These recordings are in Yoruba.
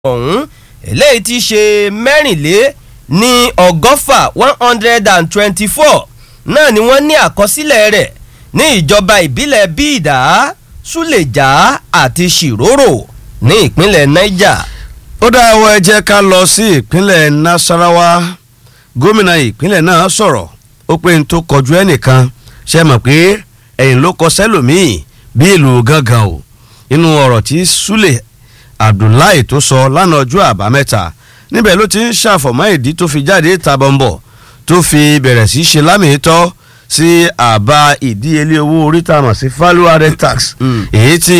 ọ̀hún eléyìí ti ṣe mẹ́rìnlé ní ọgọ́fà one hundred and twenty-four náà ni wọ́n ní àkọsílẹ̀ rẹ̀ ní ìjọba ìbílẹ̀ bíìdá súlẹ̀já àti ṣìrórò ní ìpínlẹ̀ niger. ó dáwọ́ ẹ jẹ́ ká lọ sí ìpínlẹ̀ nasarawa gómìnà ìpínlẹ̀ náà sọ̀rọ̀ ó pé n tó kọjú ẹnìkan ṣe mọ̀ pé ẹ̀yìn ló kọ sẹ́lòmíì bí ìlú gángan o inú ọ̀rọ̀ tí súlẹ̀ abdullahi tó sọ lánàá ọjọ́ àbámẹ́ta níbẹ̀ ló ti ń ṣàfọ̀mọ́ ìdí tó fi jáde tabọ̀nbọ̀ tó fi bẹ̀rẹ̀ sí ṣe lámìítọ́ sí àbá ìdíyelé owó orí tá a mọ̀ sí value added tax èyí tí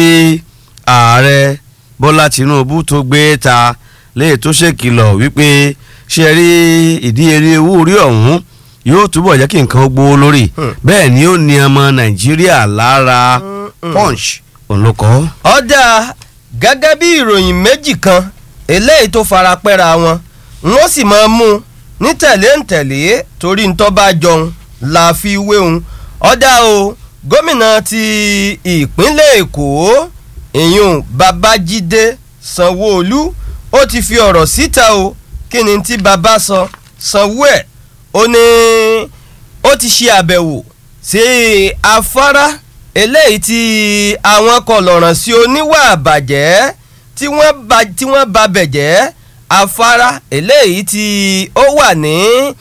ààrẹ bọ́lá tinubu tó gbé ta léè tó ṣèkìlọ̀ wípé ṣe rí ìdíyelé owó orí ọ̀hún yóò túbọ̀ jẹ́ kí nǹkan gbówó lórí bẹ́ẹ̀ ni ó ní ọmọ nàìjíríà lára punch òun ló kọ́. ọ̀dà gẹ́gẹ́ bí ìròyìn méjì kan eléyìí tó fara pẹ́ra wọn wọ́n sì máa mú un ní tẹ̀lé ń tẹ̀lé torí ń tọ́ bá jọun la fi wéhun ọ̀dà o gómìnà ti ìpínlẹ̀ èkó ìyún babájídé sanwó-olú ó ti fi ọ̀rọ̀ síta o kí ni tí baba sọ sanwó ẹ̀ ó ní ó ti ṣe àbẹ̀wò sí afárá eléyìí tí àwọn kọlọ̀ràn sí oníwà àbàjẹ́ tí wọ́n ba tí wọ́n ba bẹ̀jẹ́ afárá eléyìí tí ó wà ní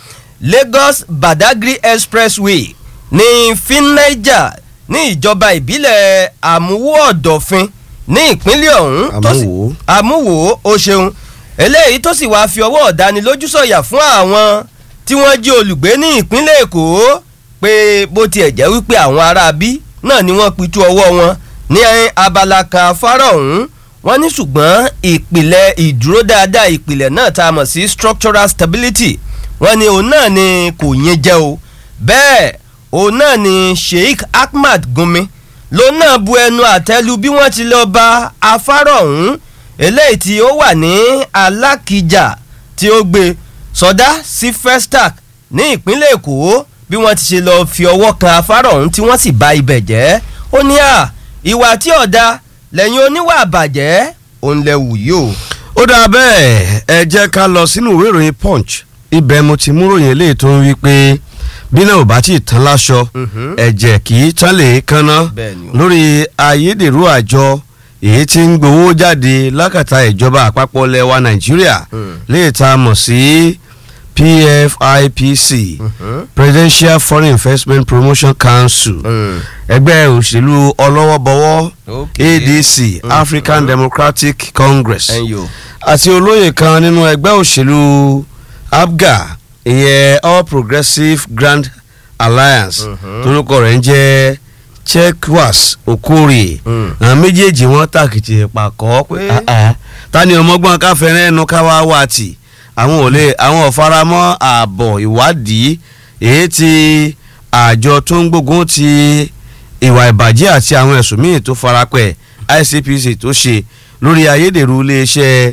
Lagos Badagry Expressway ní finnaija ní ìjọba ìbílẹ̀ àmúwò ọ̀dọ̀fin ní ìpínlẹ̀ ọ̀hún tó sì Àmúwò. àmúwò ó ṣeun eléyìí tó sì wáá fi ọwọ́ ọ̀dánilójú sọ̀yà fún àwọn tí wọ́n jí olùgbé ní ìpínlẹ̀ èkó pé bó tiẹ̀ jẹ́ wípé àwọn ará bí náà ni wọ́n pitú ọwọ́ wọn ní abala kan afárá ọ̀hún wọ́n ní ṣùgbọ́n ìpìlẹ̀ ìdúró dáadáa ìpìlẹ̀ náà tá a mọ̀ sí structural stability wọ́n ní òun náà ni kò yẹn jẹ́ o bẹ́ẹ̀ òun náà ni Sheikh Ahmad Gumi lòun náà bu ẹnu àtẹ́lu bí wọ́n ti lọ ba afárá ọ̀hún eléyìí tí ó wà ní Alákìjà tí ó gbé sọdá sí Festac ní ìpínlẹ̀ Èkó bí wọ́n ti ṣe lọ fi ọwọ́ kan afárá ọ̀hún tí wọ́n sì bà ibẹ̀ jẹ́ ó ní à ìwà tí ọ̀dà lẹ́yìn oníwà àbàjẹ́ òun lẹ wù yìí o. ó dáa bẹ́ẹ̀ ẹ jẹ́ ká lọ sínú ìwé ìròyìn punch ibẹ̀ mo ti mú ròyìn eléyìí tó ń wí pé bí náà ò bá tí ì tán láṣọ Mhm. ẹ̀jẹ̀ kì í tán lè kánná Bẹ́ẹ̀ni o. lórí ayédèrú àjọ èyí tí ń gbowó jáde lákàtà ìjọba àpapọ̀ lẹwa nàìjíríà Mm. léè tá a mọ̀ sí PFIPC Mhm. Presidential Foreign Investment Promotion Council Mm. ẹgbẹ́ òṣèlú ọlọ́wọ́bọwọ́ Okay. ADC Mhm. African Democratic Congress ẹ̀yin o. àti olóyè kan nínú ẹgbẹ́ òṣèlú abga ìyẹn all progressives grand alliance Mhm. torúkọ rẹ̀ ń jẹ́ chekwas okorie Mm. àwọn méjèèjì wọn tàkìtì pàkọ́ pé Pé? ah, ah, ta ni ọmọgbọ́n káfẹ́rẹ́ ẹnu káwá wá tì àwọn ò lè àwọn ò faramọ́ ààbọ̀ ìwádìí èyí tí àjọ tó ń gbógun ti ìwà ìbàjẹ́ àti àwọn ẹ̀sùn míì tó farapẹ̀ ICPC tó ṣe lórí ayédèrú iléeṣẹ́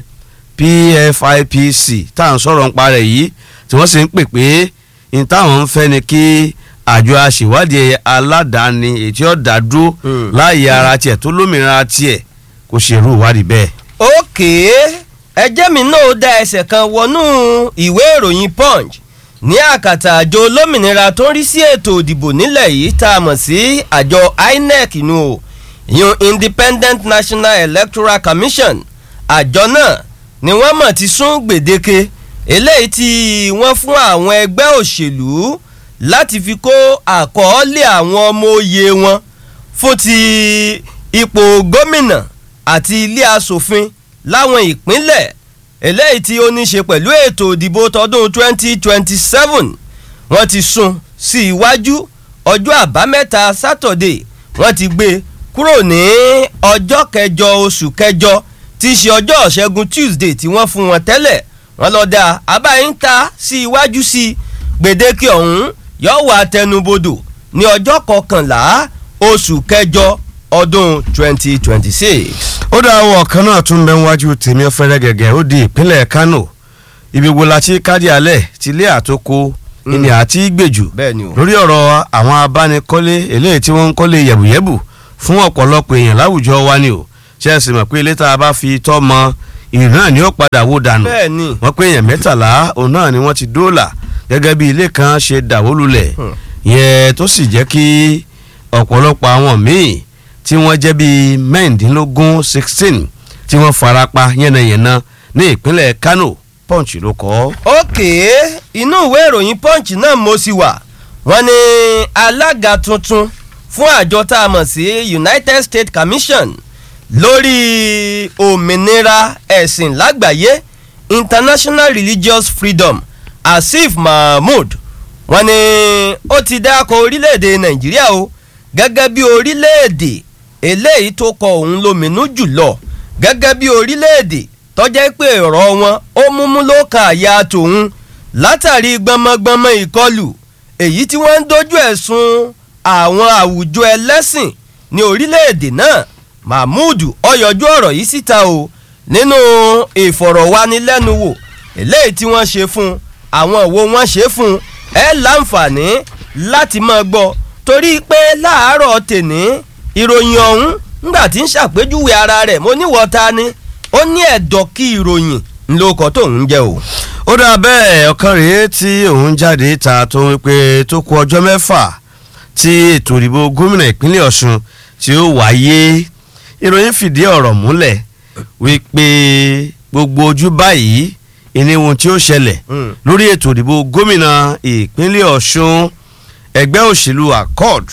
PFIPC tá à ń sọ̀rọ̀ ń parẹ́ yìí tí wọ́n sì ń pè pé ní táwọn ń fẹ́ ni kí àjọ aṣèwádìí aládàáni èyí tí ó dá dúró Mm. láàyè ara tiẹ̀ tó lómìnira tiẹ̀ kó ṣerú ìwádìí bẹ́ẹ̀. òkè ẹjẹ́ mi náà ó dá ẹsẹ̀ kan wọnú ìwé ìròyìn punch ní àkàtà àjọ olómìnira tó ń rí sí ètò òdìbò nílẹ̀ yìí tá a mọ̀ sí àjọ INEC nù o ìyún Independent National Electoral Commission àjọ náà ni wọ́n mọ̀ ti sún gbèdéke eléyìí tí wọ́n fún àwọn ẹgbẹ́ òṣèlú láti fi kó àkọọ́lẹ̀ àwọn ọmọ òye wọn fún ti ipò gómìnà àti ilé asòfin láwọn ìpínlẹ̀ eléyìí tí ó ní ṣe pẹ̀lú ètò ìdìbò tọdún 2027 wọ́n ti sún sí iwájú ọjọ́ àbámẹ́ta sátọ̀dé wọ́n ti gbé kúrò ní ọjọ́ kẹjọ oṣù kẹjọ tí í ṣe ọjọ́ ṣẹ́gun Tuesday tí wọ́n fún wọn tẹ́lẹ̀ wọ́n lọ da abáyín ta sí iwájú sí gbèdéke ọ̀hún yóò wà tẹnubodò ní ọjọ́ kọkànlá oṣù kẹjọ ọdún 2026. ó dá àwọn ọ̀kan náà tún bẹ wájú tèmi ọ̀fẹ́rẹ́ gẹ̀gẹ́ ó di ìpínlẹ̀ Kano ibi wo la ti kádì alẹ̀ ti ilé àtòkò ìní àti gbèjù bẹ́ẹ̀ni o. lórí ọ̀rọ̀ àwọn abánikọ́lé eléyìí tí wọ́n ń kọ́lé yẹ̀bùyẹ̀bù fún ọ̀pọ̀lọpọ̀ èèyàn láwùjọ wa ni o ṣe é sì mọ̀ pé ilé tá a bá fi tọ́ mọ ìrìn náà ni ó padà wó dànù bẹ́ẹ̀ ni wọ́n pé èèyàn mẹ́tàlá òun náà ni wọ́n ti dóòlà gẹ́gẹ́ bí ilé kan ṣe dàwó lulẹ̀ Hmm. yẹn tó sì jẹ́ kí ọ̀pọ̀lọpọ̀ àwọn míì tí wọ́n jẹ́ bíi mẹ́rìndínlógún sixteen tí wọ́n farapa yánnayànna ní ìpínlẹ̀ Kano Punch ló kọ. òkè inú ìwé ìròyìn punch náà mo sì wà wọ́n ní alága tuntun fún àjọ tá a mọ̀ sí United States Commission lórí òmìnira ẹ̀sìn lágbàáyé International Religious Freedom Asif Mahmood wọ́n ní ó ti dákọ̀ orílẹ̀-èdè Nàìjíríà o gẹ́gẹ́ bí orílẹ̀-èdè eléyìí tó kọ òun lóminú jùlọ gẹ́gẹ́ bí orílẹ̀-èdè tọ́jẹ́ pé ọ̀rọ̀ wọn ó múmú ló ka àyà tòun látàrí gbọmọgbọmọ ìkọlù èyí tí wọ́n ń dojú ẹ̀sùn àwọn àwùjọ ẹlẹ́sìn ní orílẹ̀-èdè náà mahmood ó yọjú ọ̀rọ̀ yìí síta o nínú ìfọ̀rọ̀wánilẹ́nuwò eléyìí tí wọ́n ṣe fún àwọn wo wọ́n ṣe fún ẹ láǹfààní láti máa gbọ́ torí pé láàárọ̀ tèní ìròyìn ọ̀hún ńgbà tí ń ṣàpèjúwe ara rẹ̀ mo níwọ̀ ta ni ó ní ẹ̀dọ̀ kí ìròyìn ńlọkọ̀ tó ń jẹ́ o. ó dà bẹ́ẹ̀ ọ̀kan rèé tí òun jáde ta tó ń pé tó kù ọjọ́ mẹ́fà tí ètò ìdìbò gómìnà ìpínlẹ̀ Ọ̀ṣun tí ó wáyé ìròyìn fìdí ọ̀rọ̀ múlẹ̀ wípé gbogbo ojú báyìí ìní ohun tí ó ṣẹlẹ̀ Mm. lórí ètò ìdìbò gómìnà ìpínlẹ̀ Ọ̀ṣun ẹgbẹ́ òṣèlú accord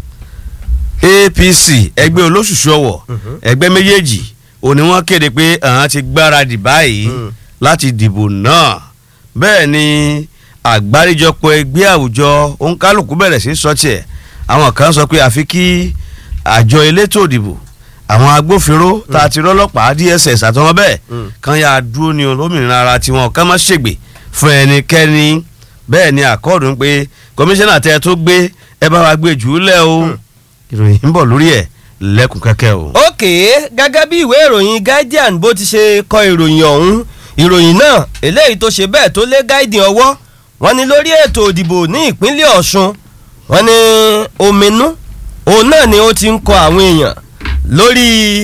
APC ẹgbẹ́ olóṣùṣù ọwọ̀ ẹgbẹ́ méjèèjì òní wọ́n kéde pé àwọn ti gbáradì báyìí Mm. láti dìbò náà bẹ́ẹ̀ ni àgbáríjọpọ̀ ẹgbẹ́ àwùjọ òǹkálùkù bẹ̀rẹ̀ sí sọ tiẹ̀ àwọn kan sọ pé àfi kí àjọ elétò ìdìbò àwọn agbófinró tá a ti rọ́lọ́pàá DSS àtọwọn bẹ́ẹ̀ Mm. kan yà dúró ní olómìnira ara tiwọn ká má ṣègbè fún ẹnikẹ́ni bẹ́ẹ̀ ni àkọọdù ń pé kọmíṣánná tẹ tó gbé ẹ bá wa gbé jù ú lẹ̀ o ìròyìn ń bọ̀ lórí ẹ̀ lẹ́kùn kẹ́kẹ́ o. òkè gẹ́gẹ́ bí ìwé ìròyìn guardian bó ti ṣe kọ ìròyìn ọ̀hún ìròyìn náà eléyìí tó ṣe bẹ́ẹ̀ tó lé guardian ọwọ́ wọn ni lórí ètò ìdìbò ní ìpínlẹ̀ ọ̀ṣun wọn ni ominú òun náà ni ó ti ń kọ àwọn èèyàn lórí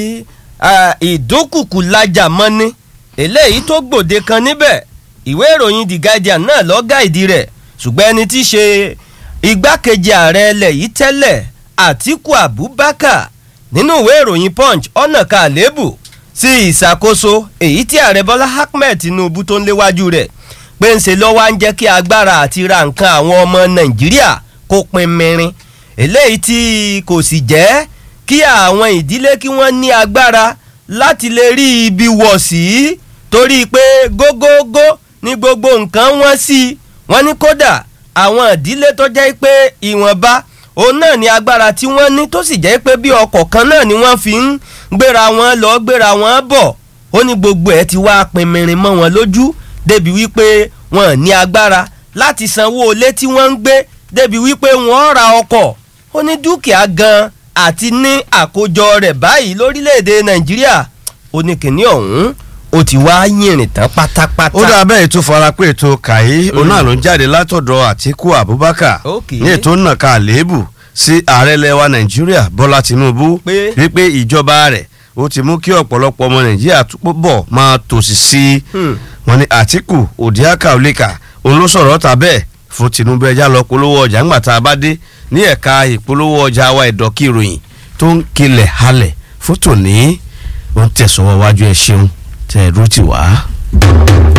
ah, ìdúnkùkù lajà mọ́ni eléyìí tó gbòde kan níbẹ̀ ìwé ìròyìn the guardian náà ló gáìdì rẹ̀ ṣùgbọ́n ẹni tí í ṣe igbákejì ààrẹ ilẹ̀ yìí tẹ́lẹ̀ àtíkù abubakar nínú ìwé ìròyìn punch ọ̀nà kan àléébù sí ìṣàkóso èyí tí ààrẹ bọ́lá ahmed tinubu tó ń léwájú rẹ̀ pé ń ṣe lọ́wọ́ á ń jẹ́ kí agbára àti ra nǹkan àwọn ọmọ nàìjíríà kó pin mìírin eléyìí tí kò sì jẹ́ kí àwọn ìdílé kí wọ́n ní agbára láti lè rí ibi wọ̀ sí torí pé gógógó ní gbogbo nǹkan wọ́n sí wọ́n ní kódà àwọn ìdílé tó jẹ́ pé ìwọ̀nba òun náà ní agbára tí wọ́n ní tó sì jẹ́ pé bí ọkọ̀ kan náà ni wọ́n fi ń gbéra wọn lọ gbéra wọn bọ̀ ó ní gbogbo ẹ̀ ti wá pinmirin mọ́ wọn lójú débi wípé wọn ní agbára láti sanwó ilé tí wọ́n ń gbé débi wípé wọ́n ra ọkọ̀ ó ní dúkìá gan àti ní àkójọ rẹ̀ báyìí lórílẹ̀‐èdè nàìjíríà ó ní kìnní ọ̀hún ó ti wá yìnrìn tán pátápátá. ó dà bẹ́ẹ̀ tó fara pé ètò kàyí òun náà ló ń jáde látọ̀dọ̀ àtíkù abubakar Ok. ní ètò nàka àléébù sí ààrẹ lẹwa nàìjíríà bọ́lá tinubu Pé? wípé ìjọba rẹ̀ ó ti mú kí ọ̀pọ̀lọpọ̀ ọmọ nàìjíríà túbọ̀ máa tòṣì sí i Hmm. wọ́n ní àtíkù òdìákà òlíkà òun ló sọ̀rọ̀ ta bẹ́ẹ̀ fún tinubu ẹja lọ polówó ọjà ńgbà tá a bá dé ní ẹ̀ka ìpolówó ọjà wa ìdọ́kí ìròyìn tó ń kilẹ̀ halẹ̀ fún tòní ó ń tẹ̀sọ́wọ́ wájú ẹ ṣeun tẹ̀ ẹ̀rú ti wá.